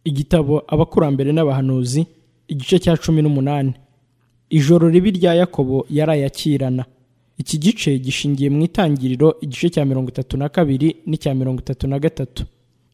igitabo abakurambere n'abahanuzi igice cya cumi n'umunani ijoro ribi rya yakobo yarayakirana iki gice gishingiye mu itangiriro igice cya mirongo itatu na kabiri n'icya mirongo itatu na gatatu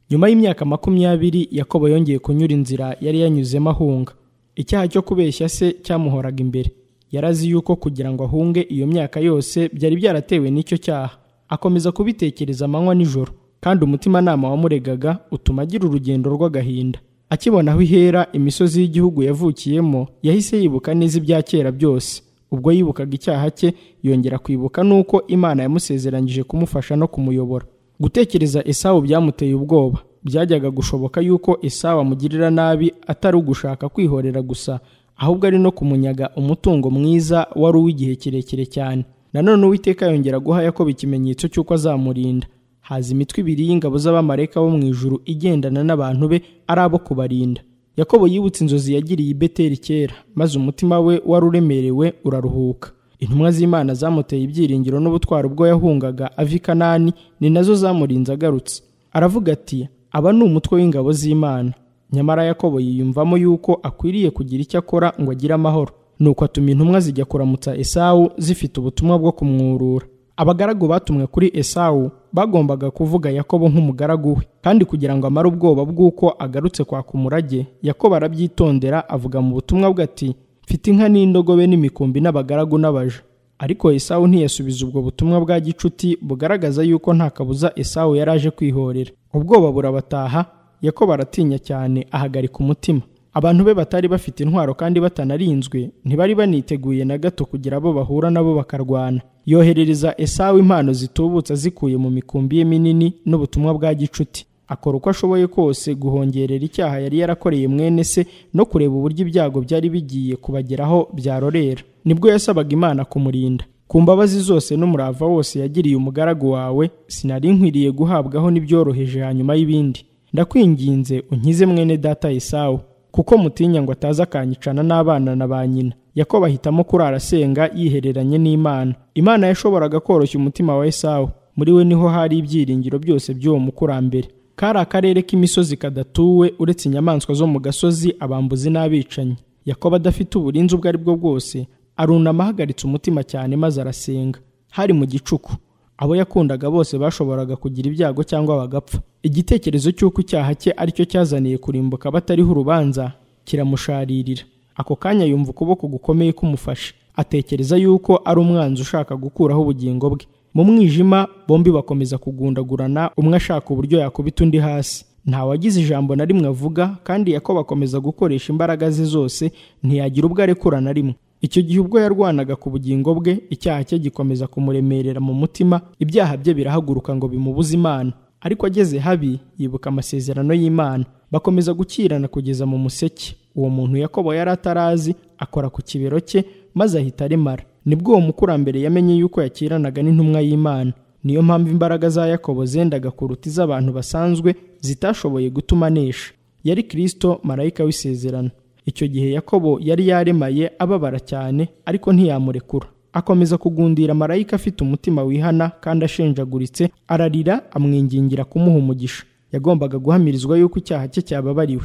nyuma y'imyaka makumyabiri yakobo yongeye kunyura inzira yari yanyuzemo ahunga icyaha cyo kubeshya se cyamuhoraga imbere yarazi yuko kugira ngo ahunge iyo myaka yose byari byaratewe n'icyo cyaha akomeza kubitekereza amanywa nijoro kandi umutimanama wamuregaga utuma agira urugendo rw'agahinda akibona aho ihera imisozi y'igihugu yavukiyemo yahise yibuka neza ibya kera byose ubwo yibukaga icyaha cye yongera kwibuka n'uko imana yamusezeranyije kumufasha no kumuyobora gutekereza esawu byamuteye ubwoba byajyaga gushoboka yuko esawu amugirira nabi atari ugushaka kwihorera gusa ahubwo ari no kumunyaga umutungo mwiza wari uw'igihe kirekire cyane nanone uwiteka yongera guha yakobo ikimenyetso cy'uko azamurinda haza imitwe ibiri y'ingabo z'abamarayika bo mu ijuru igendana n'abantu be ari abo kubarinda yakobo yibutse inzozi yagiriye i beteri kera maze umutima we wari uremerewe uraruhuka intumwa z'imana zamuteye ibyiringiro n'ubutwari ubwo yahungaga ava i kanani ni nazo zamurinze agarutse aravuga ati aba ni umutwe w'ingabo z'imana nyamara yakobo yiyumvamo yuko akwiriye kugira icyo akora ngo agire amahoro nuko atuma intumwa zijya kuramutsa esawu zifite ubutumwa bwo kumwurura abagaragu batumwe kuri esawu bagombaga kuvuga yakobo nk'umugaragu we kandi kugira ngo amare ubwoba bw'uko agarutse kwaka umurage yakobo arabyitondera avuga mu butumwa bwe ati mfite inka n'indogobe n'imikumbi n'abagaragu n'abaja ariko esawu ntiyasubiza ubwo butumwa bwa gicuti bugaragaza yuko nta kabuza esawu yari aje kwihorera ubwoba burabataha yakobo aratinya cyane ahagarika umutima abantu be batari bafite intwaro kandi batanarinzwe ntibari baniteguye na gato kugira abo bahura nabo bakarwana yoherereza esawu impano zitubutse azikuye mu mikumbi ye minini n'ubutumwa bwa gicuti akora uko ashoboye kose guhongerera icyaha yari yarakoreye mwene se no kureba uburyo ibyago byari bigiye kubageraho byarorera nibwo yasabaga imana kumurinda ku mbabazi zose n'umurava wose yagiriye umugaragu wawe sinari nkwiriye guhabwaho n'ibyoroheje hanyuma y'ibindi ndakwinginze unkize mwene data esawu kuko mutinya ngo ataza akanyicana n'abana na ba nyina yakobo ahitamo kurara asenga yihereranye n'imana imana yashoboraga koroshya umutima wa esawu muri we niho hari ibyiringiro byose by'uwo mukurambere kari akarere k'imisozi kadatuwe uretse inyamaswa zo mu gasozi abambuzi n'abicanyi yakobo adafite uburinzi ubwo ari bwo bwose arunama ahagaritse umutima cyane maze arasenga hari mu gicuku abo yakundaga bose bashoboraga kugira ibyago cyangwa bagapfa igitekerezo cy'uko icyaha cye aricyo cyazaniye kurimbuka batariho urubanza kiramusharirira ako kanya yumva ukuboko gukomeye kumufashe atekereza yuko ari umwanzi ushaka gukuraho ubugingo bwe mu mwijima bombi bakomeza kugundagurana umwe ashaka uburyo yakubita undi hasi ntawagize ijambo na rimwe avuga kandi yakobo akomeza gukoresha imbaraga ze zose ntiyagira ubwo arekura na rimwe icyo gihe ubwo yarwanaga ku bugingo bwe icyaha cye gikomeza kumuremerera mu mutima ibyaha bye birahaguruka ngo bimubuze imana ariko ageze habi yibuka amasezerano y'imana bakomeza gukirana kugeza mu museke uwo muntu yakobo yari atarazi akora ku kibero cye maze ahita aremara nibwo uwo mukurambere yamenye yuko yakiranaga n'intumwa y'imana niyo mpamvu imbaraga za yakobo zendaga kuruta iz'abantu basanzwe zitashoboye gutuma anesha yari kirisito marayika w'isezerano icyo gihe yakobo yari yaremaye ababara cyane ariko ntiyamurekura akomeza kugundira marayika afite umutima wihana kandi ashenjaguritse ararira amwingingira kumuha umugisha yagombaga guhamirizwa yuko icyaha cye cyababariwe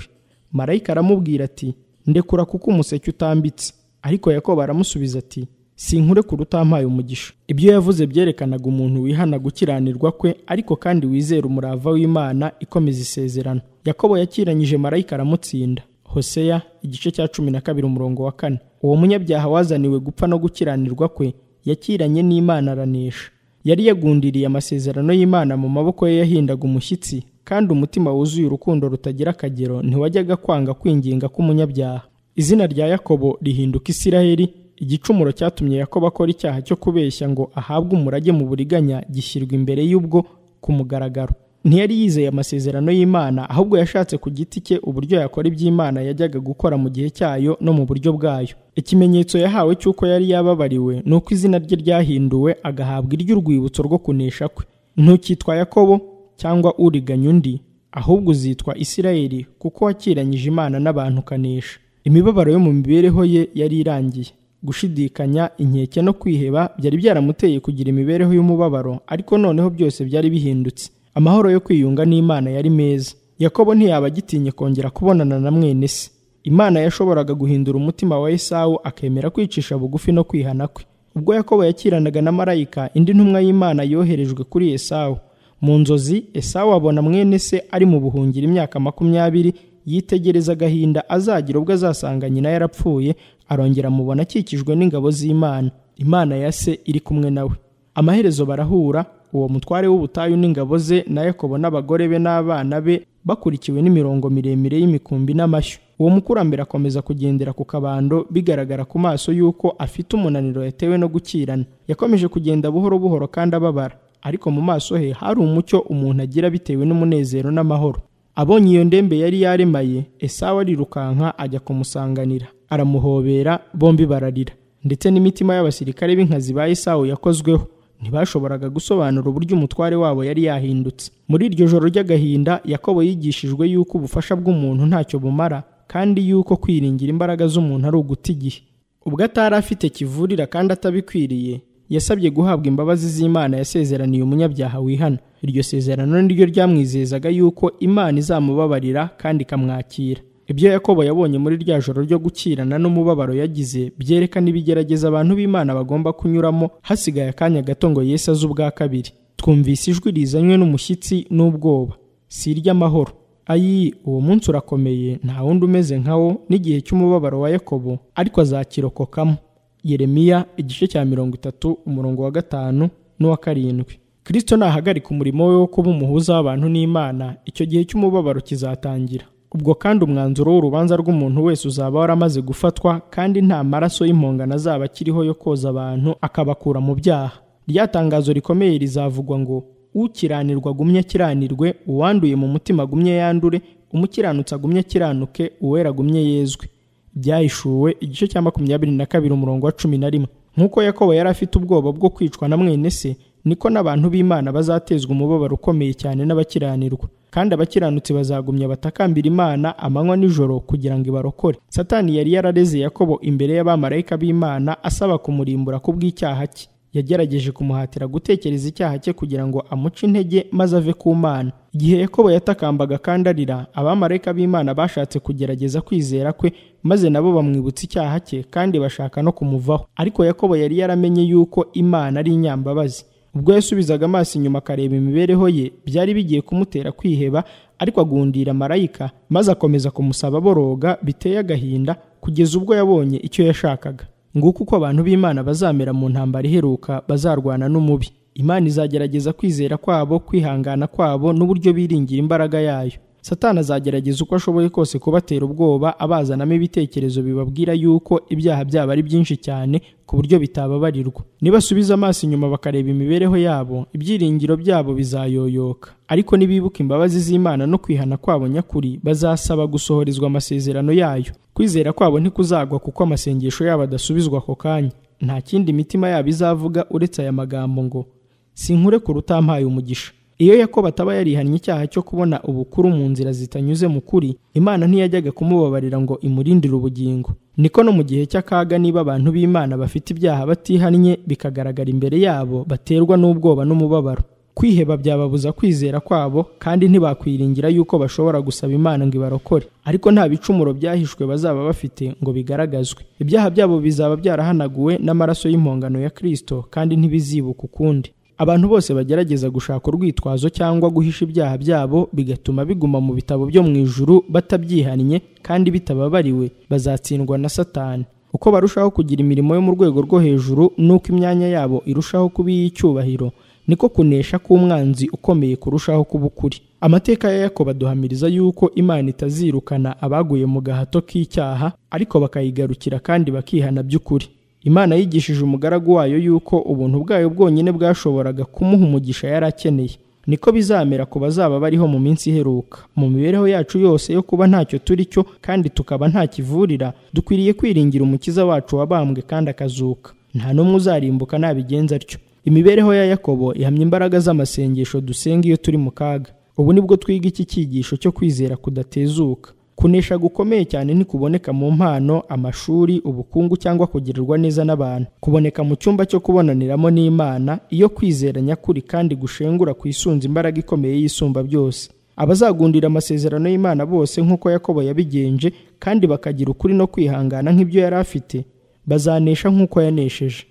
marayika aramubwira ati ndekura kuko umuseke utambitse ariko yakobo aramusubiza ati sinkure kure utampaye umugisha ibyo yavuze byerekanaga umuntu wihana gukiranirwa kwe ariko kandi wizera umurava w'imana ikomeza isezerano yakobo yakiranyije marayika aramutsinda hoseya igice cya cumi na kabiri umurongo wa kane uwo munyabyaha wazaniwe gupfa no gukiranirwa kwe yakiranye n'imana aranesha yari yagundiriye amasezerano y'imana mu maboko ye yahindaga umushyitsi kandi umutima wuzuye urukundo rutagira akagero ntiwajyaga kwanga kwinginga k'umunyabyaha izina rya yakobo rihinduka isiraheli igicumuro cyatumye yakobo akora icyaha cyo kubeshya ngo ahabwe umurage mu buriganya gishyirwa imbere y'ubwo ku mugaragaro ntiyari yizeye amasezerano y'imana ahubwo yashatse ku giti cye uburyo yakora iby'imana yajyaga gukora mu gihe cyayo no mu buryo bwayo ikimenyetso yahawe cy'uko yari yababariwe ni uko izina rye ryahinduwe agahabwa iry'urwibutso rwo kunesha kwe ntukitwa yakobo cyangwa uriganya undi ahubwo uzitwa isirayeli kuko wakiranyije imana n'abantu ukanesha imibabaro yo mu mibereho ye yari irangiye gushidikanya inkeke no kwiheba byari byaramuteye kugira imibereho y'umubabaro ariko noneho byose byari bihindutse amahoro yo kwiyunga n'imana yari meza yakobo ntiyaba agitinye kongera kubonana na mwene se imana yashoboraga guhindura umutima wa esawu akemera kwicisha bugufi no kwihana kwe ubwo yakobo yakiranaga na marayika indi ntumwa y'imana yoherejwe kuri esawu mu nzozi esawu abona mwene se ari mu buhungiro imyaka makumyabiri yitegereza agahinda azagira ubwo azasanga nyina yarapfuye arongera amubona akikijwe n'ingabo z'imana imana ya se iri kumwe nawe amaherezo barahura uwo mutware w'ubutayu n'ingabo ze na yakobo n'abagore be n'abana be bakurikiwe n'imirongo miremire y'imikumbi n'amashyo uwo mukurambere akomeza kugendera ku kabando bigaragara ku maso y'uko afite umunaniro yatewe no gukirana yakomeje kugenda buhoro buhoro kandi ababara ariko mu maso he hari umucyo umuntu agira bitewe n'umunezero n'amahoro abonye iyo ndembe yari yaremaye esawu arirukanka ajya kumusanganira aramuhobera bombi bararira ndetse n'imitima y'abasirikare b'inkazi ba esawu yakozweho ntibashoboraga gusobanura uburyo umutware wabo yari yahindutse muri iryo joro ry'agahinda yakobo yigishijwe yuko ubufasha bw'umuntu ntacyo bumara kandi yuko kwiringira imbaraga z'umuntu ari uguta igihe ubwo atari afite kivurira kandi atabikwiriye yasabye guhabwa imbabazi z'imana yasezeraniye umunyabyaha wihana iryo sezerano ni ryo ryamwizezaga yuko imana izamubabarira kandi ikamwakira ibyo yakobo yabonye muri rya joro ryo gukirana n'umubabaro yagize byerekana ibigerageza abantu b'imana bagomba kunyuramo hasigaye akanya gato ngo yesu aze ubwa kabiri twumvise ijwi rizanywe n'umushyitsi n'ubwoba si iry'amahoro ayi uwo munsi urakomeye nta wundi umeze nkawo n'igihe cy'umubabaro wa yakobo ariko azakirokokamo yeremiya igice cya mirongo itatu umurongo wa gatanu n'uwa karindwi kirisito nahagarika umurimo we wo kuba umuhuza w'abantu n'imana icyo gihe cy'umubabaro kizatangira ubwo kandi umwanzuro w'urubanza rw'umuntu wese uzaba waramaze gufatwa kandi nta maraso y'impongano azaba akiriho yo koza abantu akabakura mu byaha ryatangazo rikomeye rizavugwa ngo ukiranirwa agumye akiranirwe uwanduye mu mutima agumye yandure umukiranutsi agumye akiranuke uwera agumye yezwe byahishuwe igice cya makumyabiri na kabiri umurongo wa cumi na rimwe nk'uko yakobo yari afite ubwoba bwo kwicwa na mwene se niko n'abantu b'imana bazatezwa umubabaro ukomeye cyane n'abakiranirwa kandi abakiranutsi bazagumya batakambira imana amanywa n'ijoro kugira ngo ibarokore satani yari yarareze yakobo imbere y'abamarayika b'imana asaba kumurimbura ku bw'icyaha cye yagerageje kumuhatira gutekereza icyaha cye kugira ngo amuce intege maze ave ku mana igihe yakobo yatakambaga kandi arira abamarayika b'imana bashatse kugerageza kwizera kwe maze nabo bamwibutsa icyaha cye kandi bashaka no kumuvaho ariko yakobo yari yaramenye yuko imana ari inyambabazi ubwo yasubizaga amaso inyuma akareba imibereho ye byari bigiye kumutera kwiheba ariko agundira marayika maze akomeza kumusaba boroga biteye agahinda kugeza ubwo yabonye icyo yashakaga nguko uko abantu b'imana bazamera mu ntambara iheruka bazarwana n'umubi imana izagerageza kwizera kwabo kwihangana kwabo n'uburyo biringira imbaraga yayo satani azagerageza uko ashoboye kose kubatera ubwoba abazanamo ibitekerezo bibabwira yuko ibyaha byabo ari byinshi cyane ku buryo bitababarirwa nibasubiza amaso inyuma bakareba imibereho yabo ibyiringiro byabo bizayoyoka ariko nibibuka imbabazi z'imana no kwihana kwabo nyakuri bazasaba gusohorezwa amasezerano yayo kwizera kwabo ntikuzagwa kuko amasengesho yabo adasubizwa ako kanya nta kindi imitima yabo izavuga uretse aya magambo ngo sinkure ku rutampaye umugisha iyo yakobo ataba yarihannye icyaha cyo kubona ubukuru mu nzira zitanyuze mu kuri imana ntiyajyaga kumubabarira ngo imurindire ubugingo niko no mu gihe cy'akaga niba abantu b'imana bafite ibyaha batihannye bikagaragara imbere yabo baterwa n'ubwoba n'umubabaro kwiheba byababuza kwizera kwabo kandi ntibakwiringira yuko bashobora gusaba imana ngo ibarokore ariko nta bicumuro byahishwe bazaba bafite ngo bigaragazwe ibyaha byabo bizaba byarahanaguwe n'amaraso y'impongano ya kirisito kandi ntibizibuka ukundi abantu bose bagerageza gushaka urwitwazo cyangwa guhisha ibyaha byabo bigatuma biguma mu bitabo byo mu ijuru batabyihannye kandi bitababariwe bazatsindwa na satani uko barushaho kugira imirimo yo mu rwego rwo hejuru n'uko imyanya yabo irushaho kuba iy'icyubahiro niko kunesha k'umwanzi ukomeye kurushaho kuba ukuri amateka ya yakobo aduhamiriza yuko imana itazirukana abaguye mu gahato k'icyaha ariko bakayigarukira kandi bakihana by'ukuri imana yigishije umugaragu wayo yuko ubuntu bwayo bwonyine bwashoboraga kumuha umugisha yari akeneye niko bizamera ku bazaba bariho mu minsi iheruka mu mibereho yacu yose yo kuba ntacyo turi cyo kandi tukaba nta kivurira dukwiriye kwiringira umukiza wacu wabambwe kandi akazuka nta n'umwe uzarimbuka nabigenza atyo imibereho ya yakobo ihamya imbaraga z'amasengesho dusenga iyo turi mu kaga ubu nibwo twiga iki cyigisho cyo kwizera kudatezuka kunesha gukomeye cyane ntikuboneka mu mpano amashuri ubukungu cyangwa kugirirwa neza n'abantu kuboneka mu cyumba cyo kubonaniramo n'imana iyo kwizera nyakuri kandi gushengura ku isunza imbaraga ikomeye y'isumba byose abazagundira amasezerano y'imana bose nk'uko yakobo yabigenje kandi bakagira ukuri no kwihangana nk'ibyo yari afite bazanesha nk'uko yanesheje